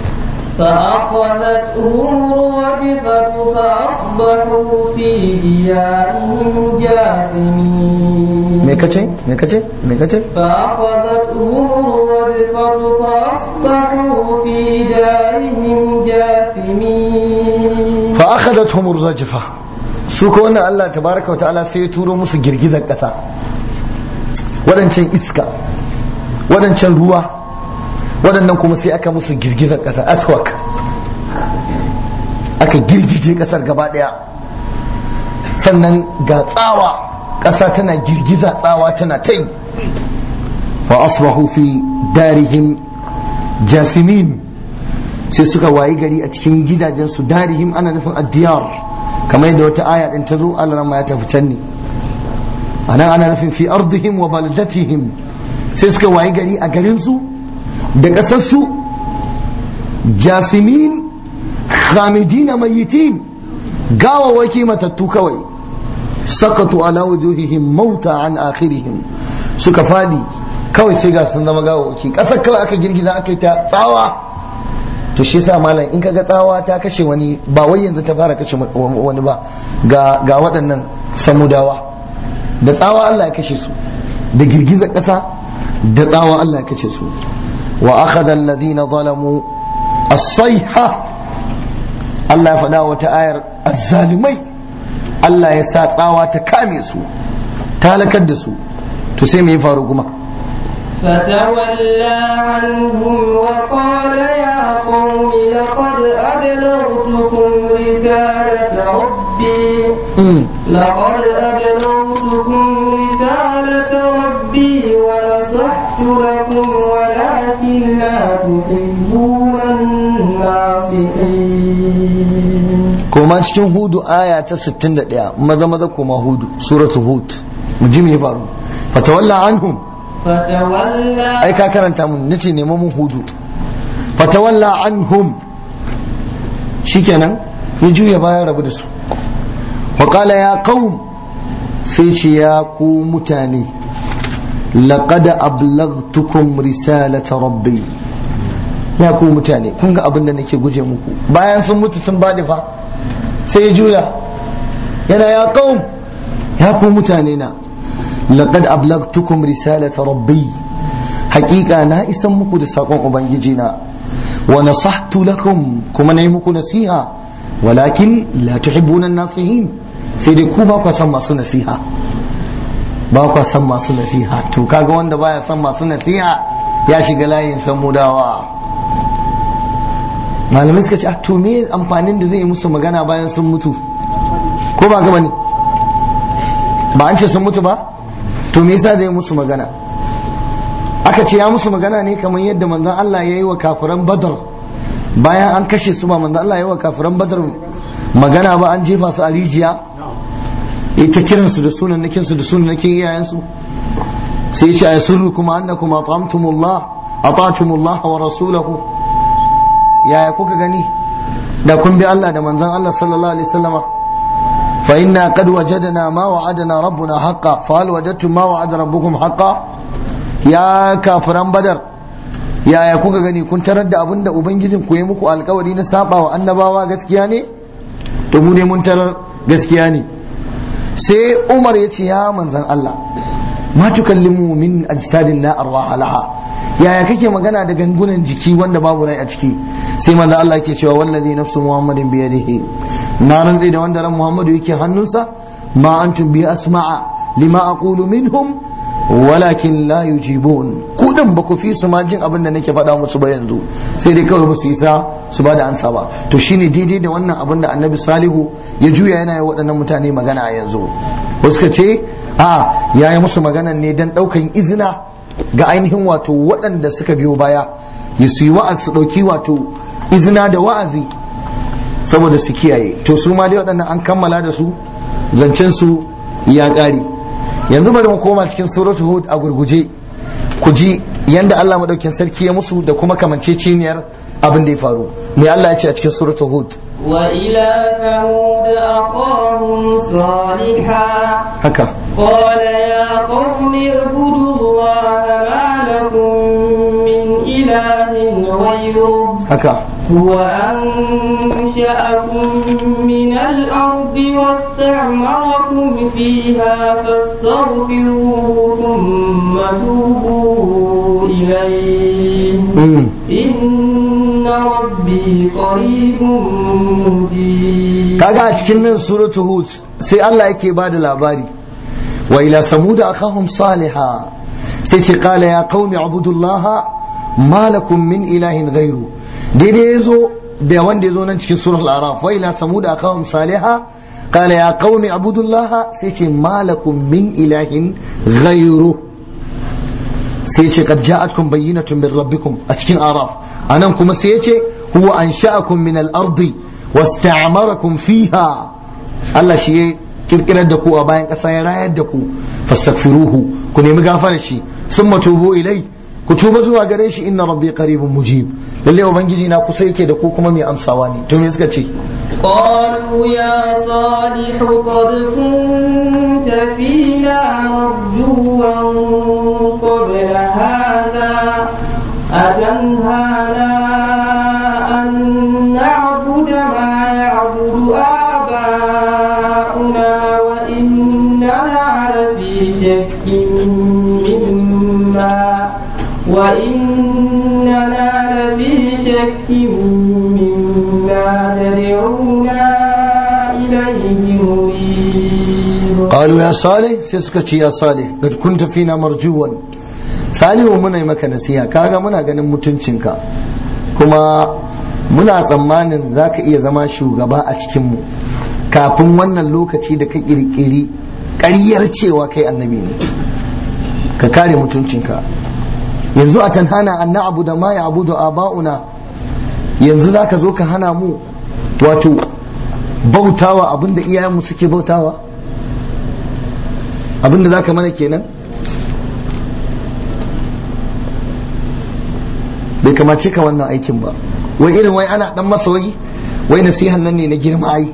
[SPEAKER 2] فأخذتهم الرجفة فأصبحوا في ديارهم جاثمين
[SPEAKER 1] me kace me kace me kace
[SPEAKER 2] فأخذتهم الرجفة فأصبحوا في دارهم جاثمين
[SPEAKER 1] fa akhadathum ar-rajfa su ko wannan Allah tabaraka wa ta'ala sai ya turo musu girgizar kasa wadancan iska wadancan ruwa waɗannan kuma sai aka musu girgizar ƙasa aswak aka girgije ƙasar gaba ɗaya sannan ga tsawa ƙasa tana girgiza tsawa tana ta yi fa asbahu fi darihim jasimin sai suka wayi gari a cikin gidajensu darihim ana nufin addiyar kamar yadda wata aya ɗin ta zo Allah ya tafi can ne anan ana nufin fi ardihim wa baldatihim sai suka wayi gari a garinsu da ƙasarsu jasimin khamidina mayitin gawawaki matattu kawai sakatu ala wujuhihim mauta an akhirihim suka fadi kawai sai ga sun zama gawawaki ƙasar kawai aka girgiza aka yi ta tsawa to shi yasa malam in kaga tsawa ta kashe wani ba wai yanzu ta fara kashe wani ba ga ga waɗannan samudawa da tsawa Allah ya kashe su da girgizar ƙasa da tsawa Allah ya kashe su وأخذ الذين ظلموا الصيحة الله يفدا وتآير الظالمي الله يسا تساوى تكامي سو تالكد سو تسمي فاروقما
[SPEAKER 2] فتولى عنهم وقال يا قوم لقد أبلغتكم رسالة ربي لقد أبلغتكم رسالة ربي ونصحت لكم ولكن لا تحبون الناصحين
[SPEAKER 1] كما cikin hudu aya ta 61 maza maza kuma hudu suratu hud mu ji me ya faru fatawalla anhum
[SPEAKER 2] فتولى
[SPEAKER 1] ai ka karanta mun nace nemo mun hudu fatawalla anhum shikenan ya juya bayan rabu da su wa qala ya qaum sai ce ya ku mutane laqad ablaghtukum risalata rabbi ya ku mutane kun ga abin da nake guje muku bayan sun mutu sun bada fa sai ya juya yana ya qaum ya ku mutane na laqad ablaghtukum risalata rabbi haqiqa na isan muku da sakon ubangiji na wa nasahtu lakum kuma nayi muku nasiha walakin la tuhibbuna an-nasihin sai dai ku ba ku san masu nasiha ba ku san masu nasiha to kaga wanda baya san masu nasiha ya shiga layin samudawa malamai suka ce to me amfanin da zai yi musu magana bayan sun mutu ko ba gaba ne ba an ce sun mutu ba to me yasa zai musu magana aka ce ya musu magana ne kamar yadda manzon Allah ya yi wa kafiran badar bayan an kashe su ba manzon Allah ya yi wa kafiran badar magana ba an jefa su a rijiya ita kiran su da sunan nakin su da sunan nakin iyayen su sai ya ce ay sirru kuma annakum at'amtumullah ata'tumullah wa rasulahu yaya kuka gani da kun bi Allah da manzon Allah sallallahu alaihi wasallama فإنا قد وجدنا ما وعدنا ربنا حقا فهل وجدتم ما وعد ربكم حقا يا كافران بدر yaya kuka gani kun tarar da abin da ubangijin ku yi muku alkawari na saba wa annabawa gaskiya ne to mu ne mun tarar gaskiya ne sai umar ya ce ya manzan Allah ma tukallimu min ajsadin la arwaha laha yaya kake magana da gangunan jiki wanda babu rai a ciki sai manzan Allah yake cewa wallazi nafsu muhammadin bi yadihi na rantsi da wanda ran muhammadu yake hannunsa ma antum bi asma'a lima aqulu minhum walakin la yujibun ku din ba ku fi su ma jin abin da nake faɗa musu ba yanzu sai dai kawai ba su isa su ba da ansa ba to shine daidai da wannan abin da annabi salihu ya juya yana yi waɗannan mutane magana a yanzu wasu ka ce a ya yi musu magana ne don ɗaukan izina ga ainihin wato waɗanda suka biyo baya ya su yi wa'az su ɗauki wato izina da wa'azi saboda su kiyaye to su ma dai waɗannan an kammala da su zancen su ya ƙare yanzu bari mu koma cikin suratu hud a gurguje ku ji yanda Allah madaukin sarki ya musu da kuma kamanceceniyar abin da ya faru me Allah ya ce a cikin suratu hud
[SPEAKER 2] وإلى ثمود أخاهم صالحا
[SPEAKER 1] haka
[SPEAKER 2] قال يا قوم اعبدوا الله ما لكم من إله غيره
[SPEAKER 1] haka
[SPEAKER 2] هو أنشأكم من الأرض واستعمركم فيها فاستغفروه ثم توبوا إليه
[SPEAKER 1] mm.
[SPEAKER 2] إن ربي قريب مجيب
[SPEAKER 1] kaga a cikin nan suratu hud sai Allah yake ba da labari wa ila samuda akahum saliha sai ce qala ya qaumi abudullaha ma lakum min ilahin ghairu daidai yazo da wanda yazo nan cikin suratul araf wa ila samuda akahum saliha qala ya qaumi abudullaha sai ce ma lakum min ilahin ghairu sai ce qad ja'atkum bayyinatun min rabbikum a cikin araf anan kuma sai ya ce huwa ansha'akum min al-ardi wasta'marakum fiha Allah shi ya kirkirar da ku a bayan ƙasa ya rayar da ku fastaghfiruhu ku nemi gafarar shi summa tubu ilai ku tuba zuwa gare shi inna rabbi qaribun mujib lalle ubangiji na kusa yake da ku kuma mai amsawa ne to me suka ce
[SPEAKER 2] قالوا يا صالح قد كنت فينا مرجوا قبل هذا أتنهانا أن نعبد ما يعبد آباؤنا وإننا لفي شك مما وإننا لفي شك مما تدعونا إليه مريب
[SPEAKER 1] qalu ya salih sai suka ce ya salih qad kunta fina marjuwan salihu muna yi maka nasiha kaga muna ganin mutuncinka kuma muna tsammanin za ka iya zama shugaba a cikinmu kafin wannan lokaci da ka kirkiri ƙaryar cewa kai annabi ne ka kare mutuncinka yanzu a tanhana an na'abu da ma ya abudu aba'una yanzu za ka zo ka hana mu wato bautawa abinda iyayenmu suke bautawa abinda za ka mana kenan bai kamace ka wannan aikin ba wai irin wai ana dan masa wai wai nasihan nan ne na girma ai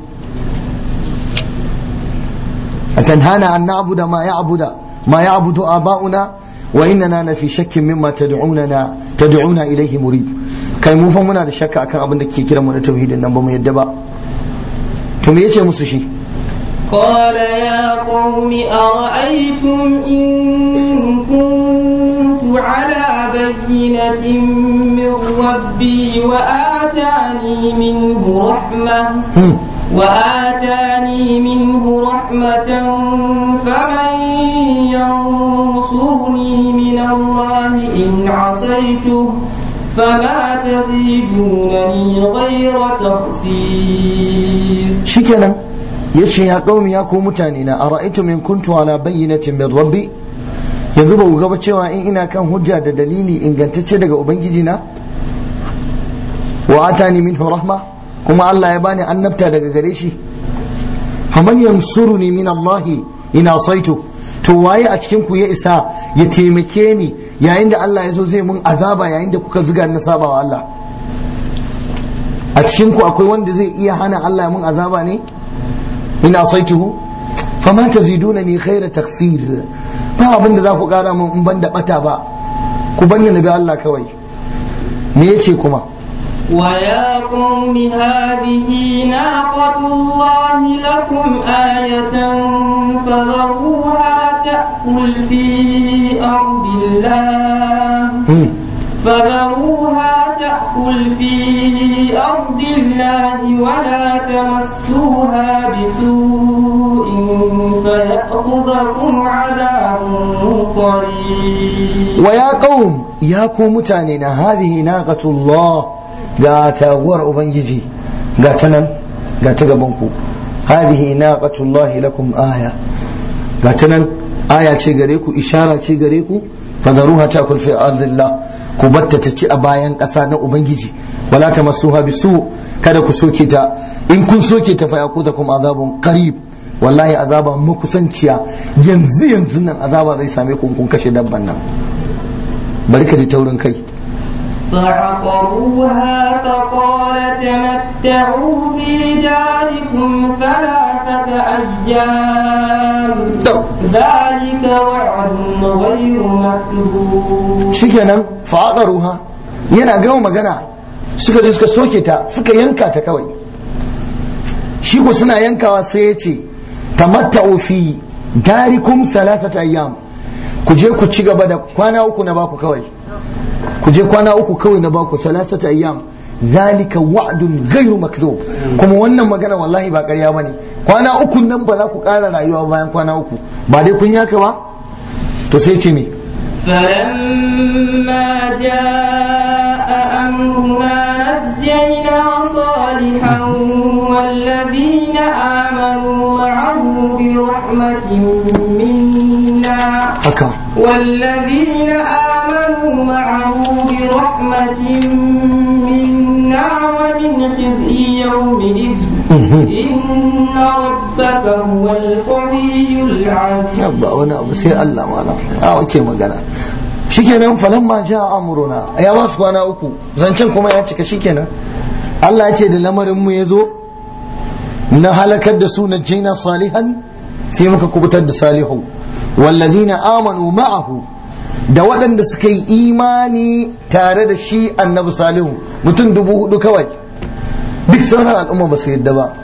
[SPEAKER 1] atanhana an na'budu ma ya'budu ma ya'budu aba'una wa innana la fi shakkin mimma tad'unana tad'una ilayhi murib kai mu fa muna da shakka akan abin da ke kiran mu na tauhidin nan ba mu yadda ba to me yace musu shi
[SPEAKER 2] قال يا قوم أرأيتم إن كنت على بينة من ربي وآتاني منه رحمة
[SPEAKER 1] Hmm.
[SPEAKER 2] وآتاني منه رحمة فمن ينصرني من الله إن عصيته فما تزيدونني غير تخسير
[SPEAKER 1] shikenan yace ya qaumi ya ku mutane na ara'aytum in kuntu ala bayyinatin min rabbi yanzu ba ku ga ba cewa in ina kan hujja da dalili ingantacce daga ubangiji na wa atani minhu rahma kuma Allah ya bani annabta daga gare shi faman yansuruni min Allah in asaitu to waye a cikin ku ya isa ya taimake ni yayin da Allah ya zo zai mun azaba yayin da kuka zuga ni na saba wa Allah a cikin ku akwai wanda zai iya hana Allah mun azaba ne in asaituhu fama tazidunani khaira taksir ba abin da za ku kara mun in ban da bata ba ku banni na bi Allah kawai me yace kuma
[SPEAKER 2] ويا قوم هذه ناقة الله لكم آية فذروها تأكل في أرض الله
[SPEAKER 1] Hmm.
[SPEAKER 2] فذروها تأكل في أرض الله ولا تمسوها بسوء فيأخذكم عذاب قريب
[SPEAKER 1] wa ya qaum ya ku mutane na hadhihi naqatullah ga taguwar ubangiji ga ta nan ga ta gaban ku hadhihi naqatullah lakum aya ga ta nan aya ce gare ku ishara ce gare ku fadaruha takul fi ardillah ku batta ta ci a bayan ƙasa na ubangiji wala tamassuha bisu kada ku soke ta in kun soke ta fa yakudakum azabun qarib wallahi azaba makusanciya yanzu yanzu nan azaba zai same ku in kun kashe dabban nan bari ka ji taurin kai
[SPEAKER 2] فعقروها فقال تمتعوا في داركم ثلاثة أيام ذلك وعد غير مكذوب
[SPEAKER 1] shikenan faqaruha yana gama magana suka je suka soke ta suka yanka ta kawai shi ko suna yankawa sai ya ce tamatta'u fi darikum salatata ayyam ku je ku ci gaba da kwana uku na baku kawai ku je kwana uku kawai na baku salasata ayyam zalika wa'dun ghairu makzub kuma wannan magana wallahi ba ƙarya bane kwana uku nan ba za ku ƙara rayuwa bayan kwana uku ba dai kun yaka ba to sai ce me
[SPEAKER 2] فلما جاء أمرنا نجينا صالحا والذين آمنوا معه برحمة منا
[SPEAKER 1] haka
[SPEAKER 2] والذين آمنوا معه برحمة منا ومن خزي يومئذ إن ربك هو القوي العزيز
[SPEAKER 1] ba wani abu sai Allah malam a wake magana shikenan falamma ja amruna ya ba su kwana uku zancen kuma ya cika shikenan Allah ya ce da lamarin mu ya zo na halakar da su najjina salihan sai muka kubutar da salihu wallazina amanu ma'ahu da waɗanda suka yi imani tare da shi annabi salihu mutum dubu hudu kawai duk sauran al'umma ba su yadda ba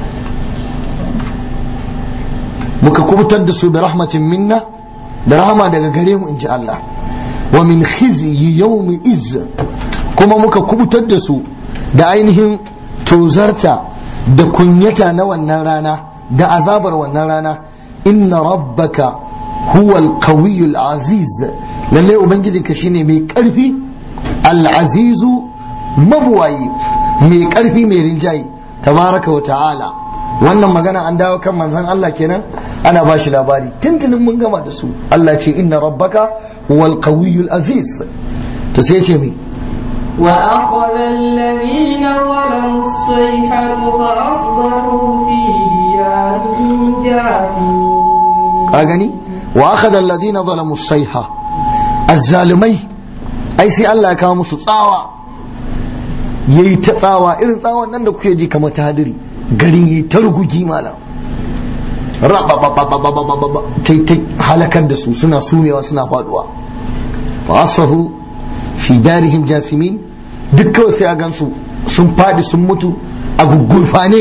[SPEAKER 1] muka kubutar da su da rahmatin minna da rahama daga gare mu in ji Allah wa min khizyi yawmi iz kuma muka kubutar da su da ainihin tozarta da kunyata na wannan rana da azabar wannan rana inna rabbaka huwa al aziz lalle ubangijinka shine mai karfi al-azizu mabuwayi mai karfi mai rinjayi tabaraka wa ta'ala wannan magana an dawo kan manzon Allah kenan ana ba shi labari tuntunin mun gama da su Allah ce inna rabbaka huwal qawiyyul aziz to sai ce mi
[SPEAKER 2] وأخذ الذين ظلموا الصيحة فأصبحوا في ديارهم جاثمين
[SPEAKER 1] ka gani wa akhadha alladhina zalamu as-sayha az-zalimai ai sai Allah ya kawo musu tsawa yayi ta tsawa irin tsawon nan da kuke ji kamar ta hadiri garin yi ta rugugi malam rabababababababa tai tai halakar da su suna sumewa suna faduwa fa asfahu fi darihim jasimin duk kawai sai a gansu sun fadi sun mutu a gugurfane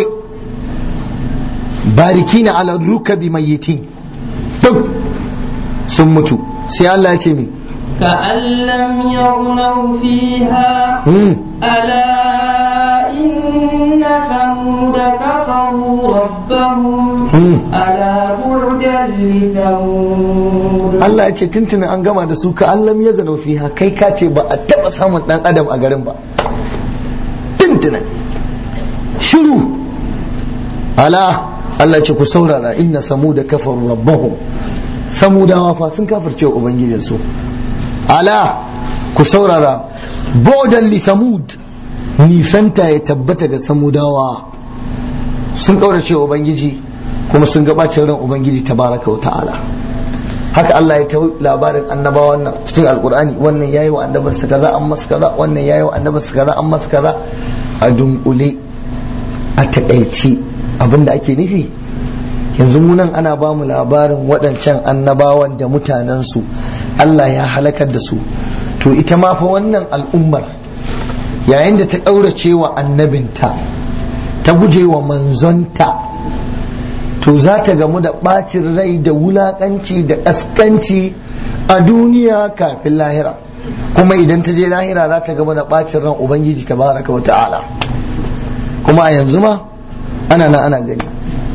[SPEAKER 1] barikina ala rukabi mayyitin duk sun mutu sai Allah ya ce mi
[SPEAKER 2] كأن لم يغنوا فيها
[SPEAKER 1] hmm.
[SPEAKER 2] ألا إن ثمود كفروا ربهم
[SPEAKER 1] Hmm.
[SPEAKER 2] ألا بعدا لثمود
[SPEAKER 1] Allah ya ce tuntunin an gama da su ka allam ya gano fiha kai ka ce ba a taba samun dan adam a garin ba tuntunin shiru ala Allah ce ku saurara inna samuda kafaru rabbahum samudawa fa sun kafirce wa ubangijinsu ala ku saurara bodan li samud nisanta ya tabbata ga samudawa sun kaurace wa ubangiji kuma sun gabacin ran ubangiji tabaraka wa ta'ala haka Allah ya ta labarin annabawan nan cikin alkur'ani wannan yayi wa annabinsa kaza an masa kaza wannan yayi wa annabinsa kaza an masa kaza a dunkule a takaici abinda ake nufi yanzu mu nan ana ba mu labarin waɗancan annabawan da mutanensu Allah ya halakar da su to ita ma fa wannan al'ummar yayin da ta ƙaurace wa annabinta ta guje wa manzonta to za ta gamu da ɓacin rai da wulaƙanci da ƙasƙanci a duniya kafin lahira kuma idan ta je lahira za ta gamu da ɓacin ran ubangiji ta baraka wa ta'ala kuma a yanzu ma ana na ana gani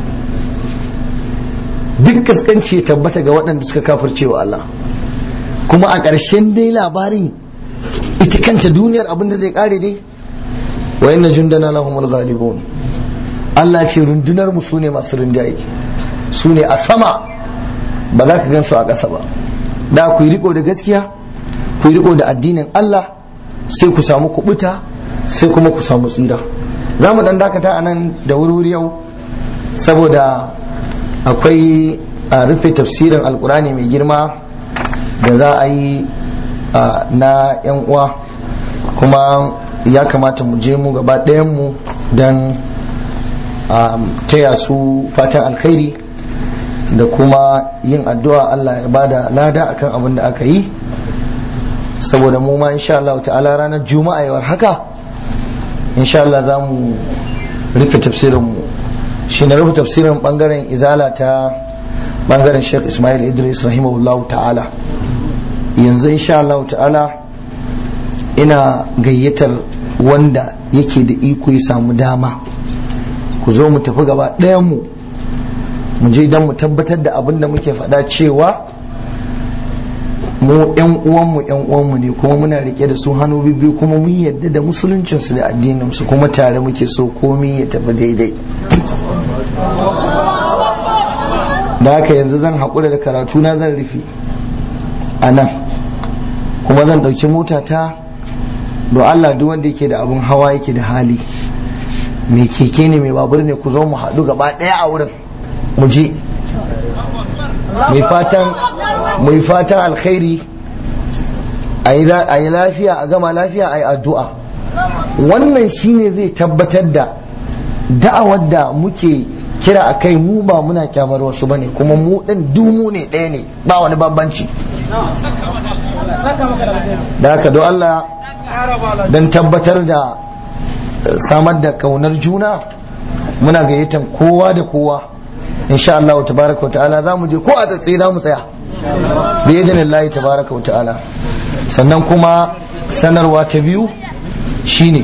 [SPEAKER 1] duk ƙasƙanci ya tabbata ga waɗanda suka kafirce wa Allah kuma a ƙarshen dai labarin ita kanta duniyar abin da zai ƙare dai wa inna jundana lahumul ghalibun Allah ce rundunar mu sune masu rinjaye su ne a sama ba za ka gan su a ƙasa ba da ku yi riko da gaskiya ku yi riko da addinin Allah sai ku samu kubuta sai kuma ku samu tsira za mu dan dakata a nan da wuri yau saboda akwai a rufe tafsirin alkurani mai girma da za a yi na yan uwa kuma ya kamata mu je mu gaba mu don taya su fatan alkhairi da kuma yin addu'a Allah ya bada lada akan abin da aka yi saboda mu ma insha Allah ta'ala ranar juma'a yawar haka insha Allah za mu rufe tafsirin mu shi na rufe tafsirin bangaren izala ta bangaren Sheikh Ismail Idris rahimahullah ta'ala yanzu insha Allah ta'ala ina gayyatar wanda yake da iko ya samu dama ku zo mu tafi gaba ɗayan mu mu je don mu tabbatar da abin da muke faɗa cewa mu yan uwanmu yan uwanmu ne kuma muna rike da su hannu bibbiyu kuma mun yadda da musuluncinsu da addininsu kuma tare muke so komi ya tafi daidai da haka yanzu zan haƙura da karatu na zan rufe a nan kuma zan ɗauki motata don Allah duk wanda yake da abin hawa yake da hali mai keke ne mai babur ne ku zo mu haɗu gaba ɗaya a wurin mu je mai fatan mai fatan alkhairi a yi lafiya a gama lafiya a yi addu'a wannan shine zai tabbatar da da'awar da muke kira a kai mu ba muna kyamar wasu bane kuma mu ɗin dumu ne ɗaya ne ba wani bambanci da haka don Allah don tabbatar da samar da kaunar juna muna gayyatan kowa da kowa insha Allah tabaraka wa ta'ala za mu je ko a tsatsi za mu tsaya bi idinillahi tabaraka wa ta'ala sannan kuma sanarwa ta biyu shine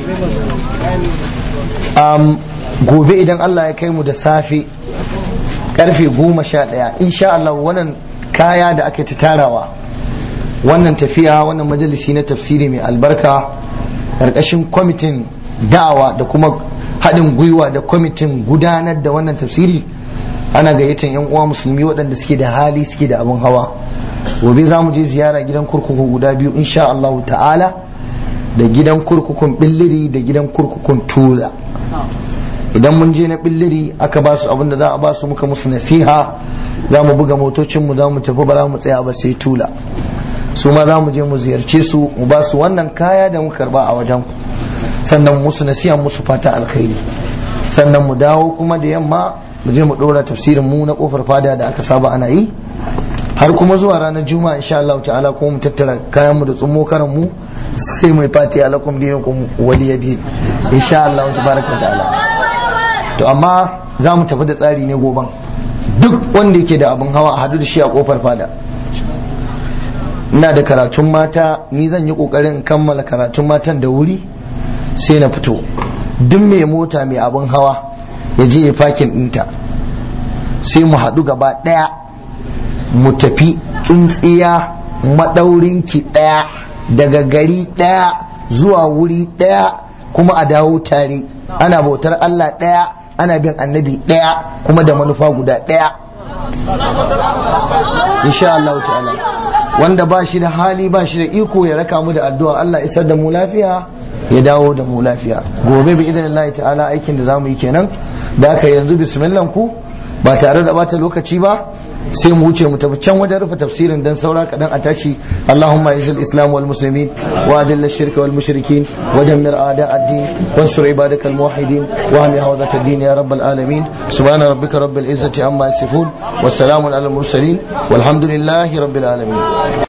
[SPEAKER 1] um, gobe idan Allah ya kai mu da safe karfe goma sha ɗaya insha Allah wannan kaya da aka ta tarawa wannan tafiya wannan majalisi na tafsiri mai albarka ƙarƙashin kwamitin da'awa da kuma haɗin gwiwa da kwamitin gudanar da wannan tafsiri ana gayyatar yan uwa musulmi waɗanda suke da hali suke da abin hawa gobe za mu je ziyara gidan kurkuku guda biyu insha Allah ta'ala da gidan kurkukun billiri da gidan kurkukun tula idan mun je na billiri aka ba su abin da za a ba su muka musu nasiha za mu buga motocinmu za mu tafi ba za mu tsaya ba sai tula su ma za mu je mu ziyarce su mu ba su wannan kaya da muka karba a wajen sannan musu nasiha musu fata alkhairi sannan mu dawo kuma da yamma mu je mu dora tafsirin mu na kofar fada da aka saba ana yi har kuma zuwa ranar juma'a insha Allah ta'ala kuma mu tattara kayan mu da tsummo karan mu sai mai fati alakum dinukum waliyadi insha Allah tabaraka ta'ala to amma za mu tafi da tsari ne goban duk wanda yake da abin hawa a hadu da shi a kofar fada ina da karatun mata ni zan yi kokarin kammala karatun matan da wuri sai na fito duk mai mota mai abin hawa ya je ya fakin ɗinta sai mu haɗu gaba ɗaya mu tafi tsuntsiya maɗaurinki ɗaya daga gari ɗaya zuwa wuri ɗaya kuma a dawo tare ana bautar Allah ɗaya ana bin annabi ɗaya kuma da manufa guda ɗaya insha Allah ta'ala wanda ba shi da hali ba shi da iko ya raka mu da addu'a Allah isar da mu lafiya ya dawo da mu lafiya gobe bi idan Allah ta'ala aikin da zamu yi kenan da aka yanzu bismillah ku ba tare da bata lokaci ba sai mu wuce mu tafi can wajen rufe tafsirin dan saura kadan a tashi Allahumma izil islam wal muslimin wa adil ash-shirk wal mushrikin wa dammir a'da ad-din wansur ibadak al muwahhidin wa ahmi hawzat ad-din ya rabbal alamin subhana rabbika rabbil izzati amma yasifun wa salamun alal mursalin walhamdulillahi rabbil alamin